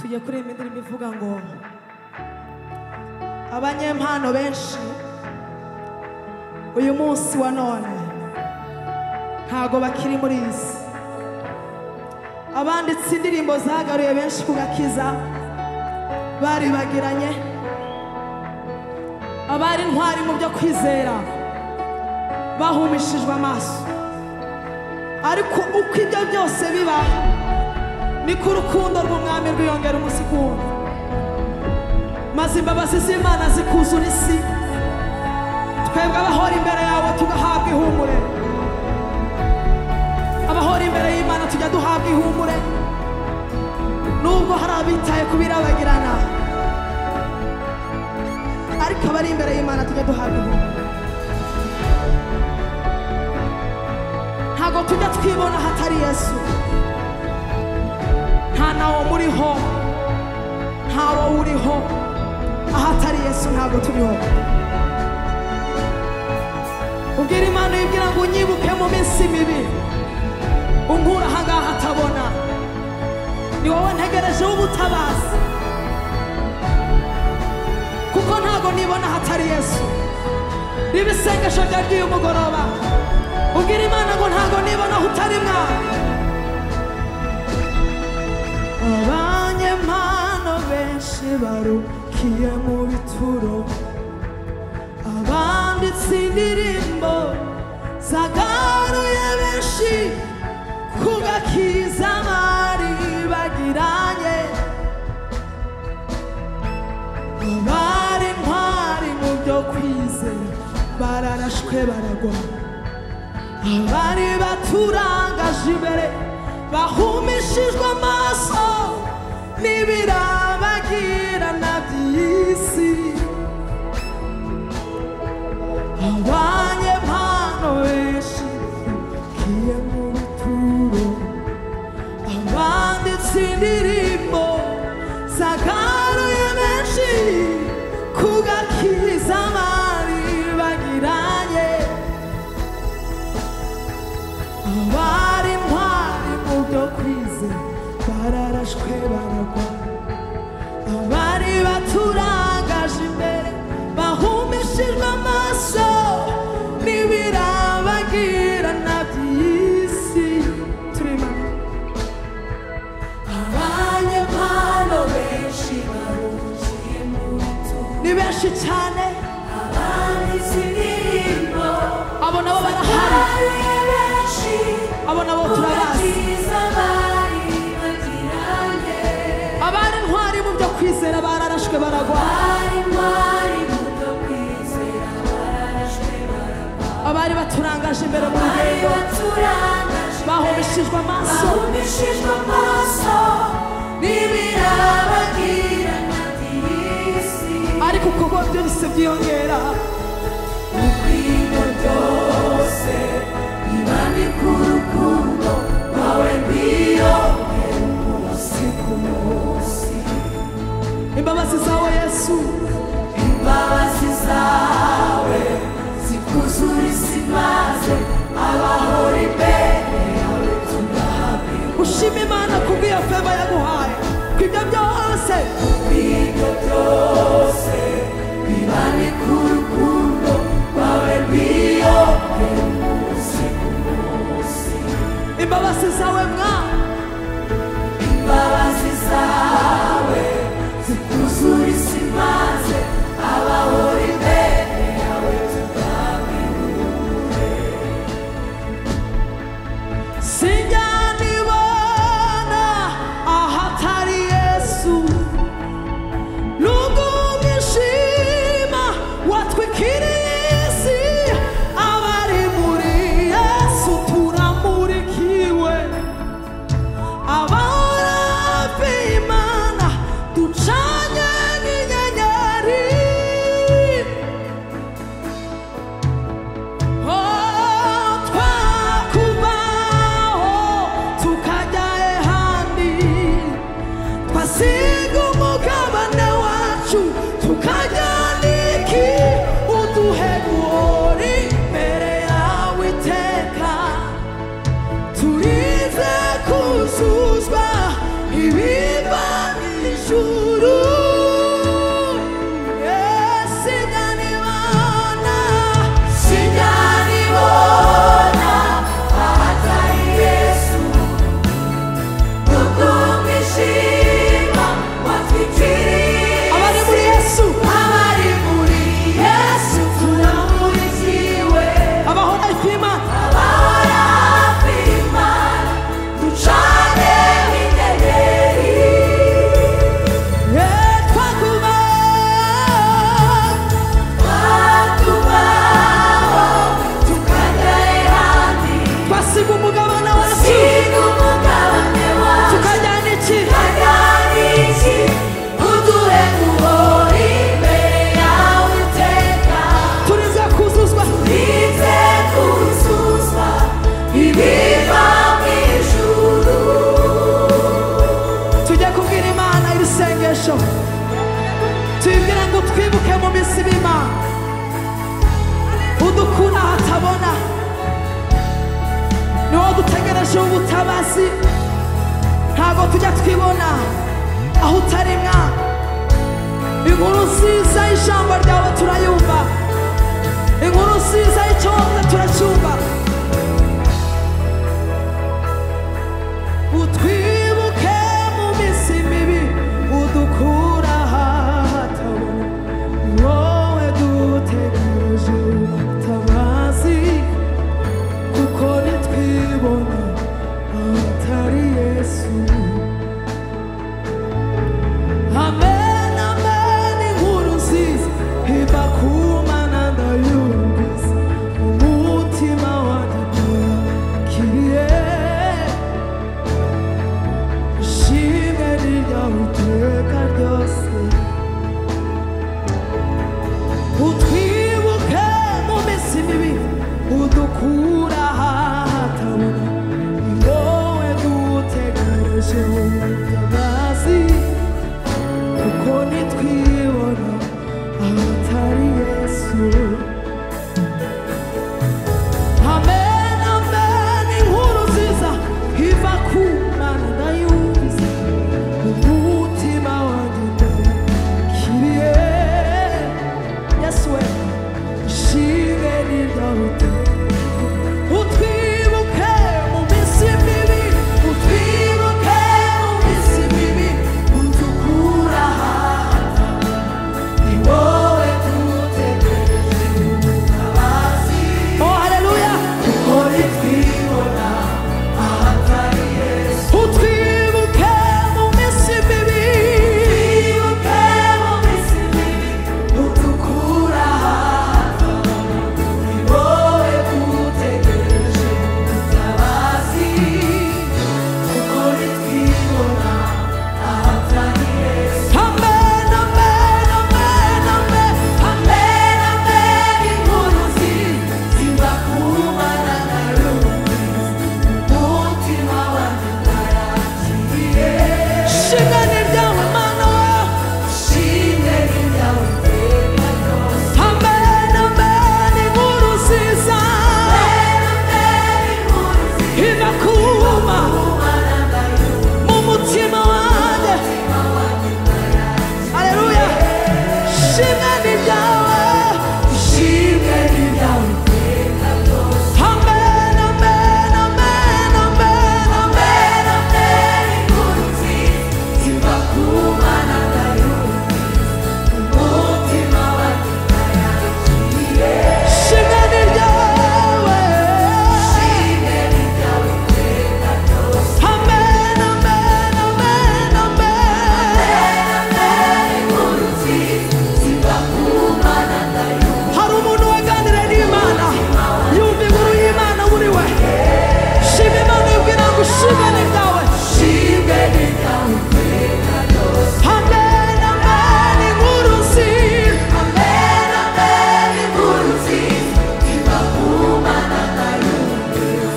tujya kurema indirimbo ivuga ngo abanyempano benshi uyu munsi wa none ntago bakiri muri iyi si abanditse indirimbo zagaruye benshi ku gakiza baribagiranye abari intwari mu byo kwizera bahumishijwe amaso ariko uko ibyo byose bibaye niko urukundo rw'umwami rwiyongera umunsi ku wundi maze imbabazi z'imana zikuzura isi twebwe abahora imbere yawe tugahabwa ihumure abahora imbere y'imana tujya duhabwa ihumure nubwo hari abitaye ku birabagirana ariko abari imbere y'imana tujya duhabwa ihumure ntabwo tujya twibona hatari yesu nta nawo muriho ntawo uriho ahatari yesu ntabwo turiho ubwira imana yibwira ngo unyibuke mu minsi mibi unkura ahangaha atabona ni wowe ntegereje w'ubutabazi kuko ntabwo nibona hatari yesu riba isengesho rya ry'uyu mugoroba ubwira imana ngo ntabwo nibona aho utari mwana abanyempano benshi barukiye mu bituro abanditse indirimbo zagaruye benshi ku gakiza bari bagiranye abari intwari mu byo kwizera bararashwe baragwa abari baturangaje imbere bahumishijwe amaso n'ibirabagirana by'isi abanyempano benshi bikiye mu bituro abanditse indirimbo zagaruye benshi ku gakiza bari bagiranye abari intwari mu byo kwizera bararashwe baragwa abari baturangaje imbere bahumishijwe amaso n'ibirabagirana by'isi turimo abanyempano benshi barukiye mu bituro ni benshi cyane abanditse indirimbo abo nabo barahari zagaruye benshi abo nabo ku turabazi gakiza bari bagiranye abari intwari mu byo kwizera bararashwe baragwa bari intwari mu byo kwizera bararashwe baragwa abari baturangaje imbere mu bari rugendo baturangajwe bahumishijwe amaso bahumishijwe amaso n'ibirabagirana by'isi ariko kuko byose byiyongera Ubwingo byose ibandika urukundo rwawe rwiyongera umunsi ku munsi imbabazi zawe yesu imbabazi zawe zikuzura isi maze abahora imbere yawe tunahabirwa ushima imana kubw'iyo feva yaguhaye ku ibyo byose Ubwingo byose ibandika urukundo rwawe rwiyongera umunsi ku munsi imbabazi zawe mwana imbabazi zawe zikuzura isi maze abahora imbere yawe tugabihure sinyanibona ahatari yesu nubwo mwishima watwikiriye isi abari muri yesu turamurikiwe abahora hafi y'imana ducanye nk'inyenyeri twakubaho wakoresha ubutabazi ntabwo tujya twibona aho utaremwa inkuru nziza y'ijambo ryawe turayumva inkuru nziza y'icyonda turacyumva utwibuke mu minsi mibi udukura ahatabona wowe dutegereje ubutabazi kuko ntitwibona atari yesu amen amen inkuru nziza iva ku mana ndayumvise umutima wanjye nturakiriye ishimwe ryawe iteka ryose utwibuke mu minsi mibi udukura ahatabona ni wowe dutegereje ubutabazi kuko nitwibona ahatari yesu amen amen inkuru nziza iva ku mana ndayumvise umutima wanjye ndakiriye Yes, we. Shime nidawute. Utwibuke mu minsi mibi, utwibuke mu minsi mibi, udukura hata. Ni wowe dutegereje ubutabazi. Oh, hallelujah. Kuko nitwibona ahatari Yesu. Utwibuke mu minsi mibi. Utwibuke mu minsi mibi, udukura hata. Ni wowe dutegereje ubutabazi. Kuko nitwibona ahatari Yesu. Amen, amen, amen, amen. Amen, amen, inkuru nziza ziva ku Mana na Yumvise. Umutima wanjye ndarakiriye. Shimwe ni ryawe, Mana we. Shimwe ni ryawe iteka ryose. Amen, amen, inkuru nziza. Amen, amen, inkuru nziza. Iva ku Mana mu mutima wanjye. Haleluya. Shimwe ni ryawe. Shimwe ni ryawe iteka ryose. Amen, amen, amen, amen, amen, amen, inkuru nziza. Ziva ku Mana ndayumva. Umutima wanjye ndayakiriye. Shimwe ni ryawe. Shimwe ni ryawe iteka ryose. Amen, amen, amen, amen. Amen, amen, inkuru nziza ziva ku Mana ndayumva. Hari umuntu waganira n'Imana, yumva inkuru y'Imana muri we. Shima Imana ibwira ngo shimwe ni ryawe. Shimwe ni ryawe iteka ryose. Amen, amen, inkuru nziza. Amen, amen, inkuru nziza. Ziva ku Mana ndayumvise.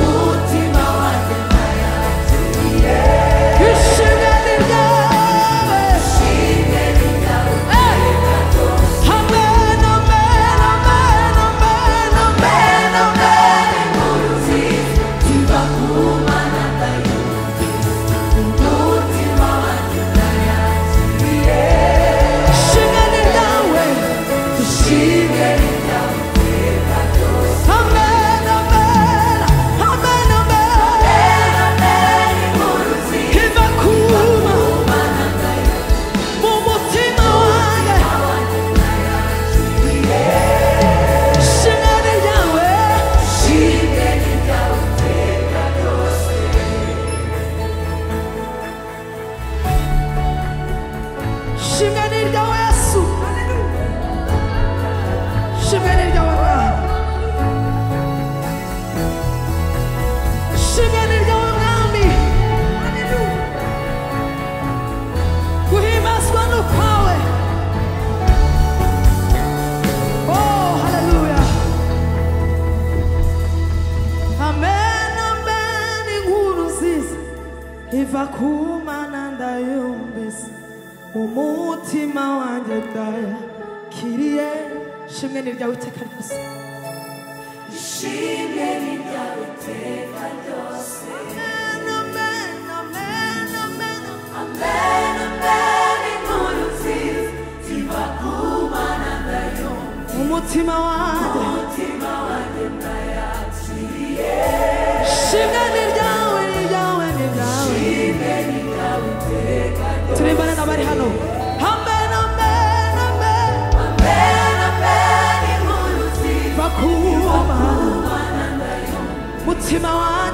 Umutima wanjye ndayakiriye. Ishimwe ni ryawe. Ishimwe ni ryawe iteka ryose. Amen, amen, amen, amen, amen, amen, inkuru nziza. Ziva ku Mana ndayumvise. Umutima wanjye ndayakiriye. Ishimwe ni ryawe. Ishimwe ni ryawe iteka ryose. Amen, amen, amen, amen. Amen, amen, inkuru nziza. Iva ku Mana mu mutima wanjye. Ishimwe ni ryawe. Ishimwe ni ryawe iteka ryose. Shimwe ni ryawe Yesu. Shimwe ni ryawe Mwana. Shimwe ni ryawe Mwami. Kuhimbazwa ni kwawe. Oh, hallelujah. Amen, amen, inkuru nziza iva ku Mana ndayumvise umutima wanjye ndayakiriye shimwe ni ryawe iteka ryose Shimwe ni ryawe iteka ryose. umutima wanjye shimwe ni ryawe ni ryawe ni ryawe turimbane n'abari hano amen amen amen bakuma mutima wanjye